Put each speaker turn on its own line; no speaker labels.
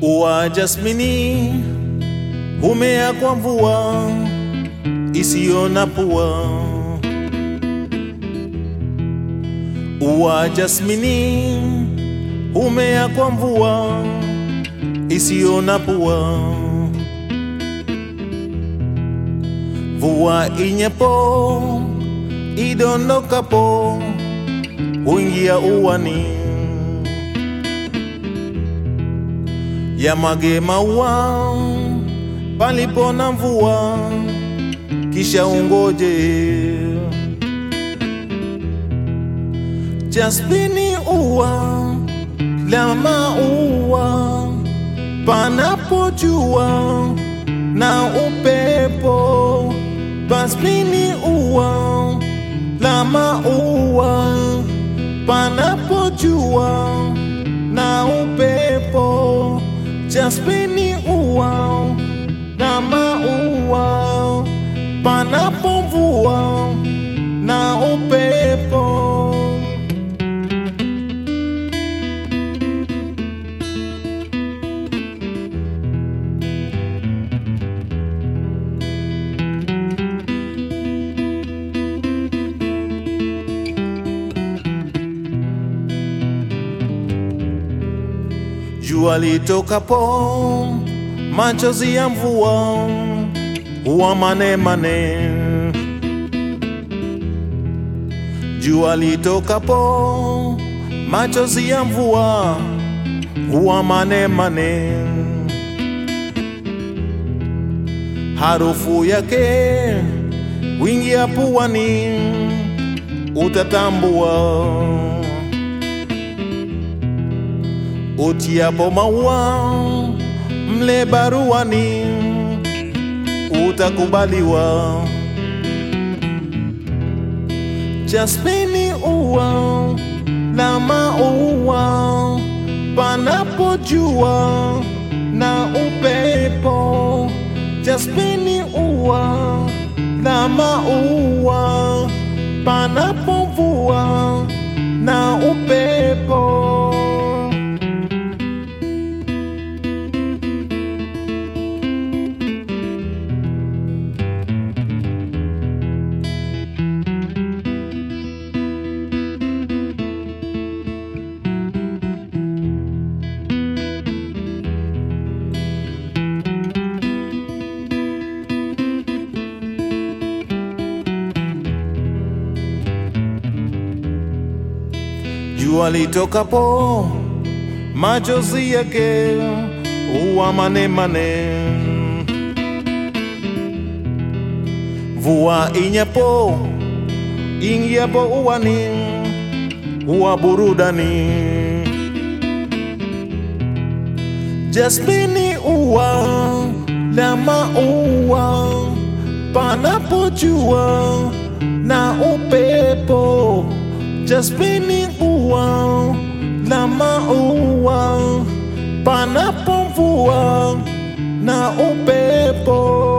Ua jasmini humea kwa mvua isiyo na pua. Ua jasmini humea kwa mvua isiyo na pua. Mvua inyepo idondokapo huingia uwani, yamwage maua palipo na mvua, kisha ungoje. Jasmini ua la maua panapojua na upepo. Jasmini ua la maua panapojua na upepo. Jasmini ua la maua panapomvua na upepo. Jua litokapo, machozi ya mvua huwa mane mane. Jua litokapo, machozi ya mvua huwa mane mane. Harufu yake wingia puani, utatambua utiapo maua mle baruani utakubaliwa. Jasmini ua la maua panapojua na upepo. Jasmini ua la maua panapovua na upepo. Jua litokapo, machozi yake huwa mane mane. Mvua inyapo, ingiapo uwani, huwa burudani. Jasmini ua la maua panapojua na upepo. Jasmini ua la maua panapomvua na upepo.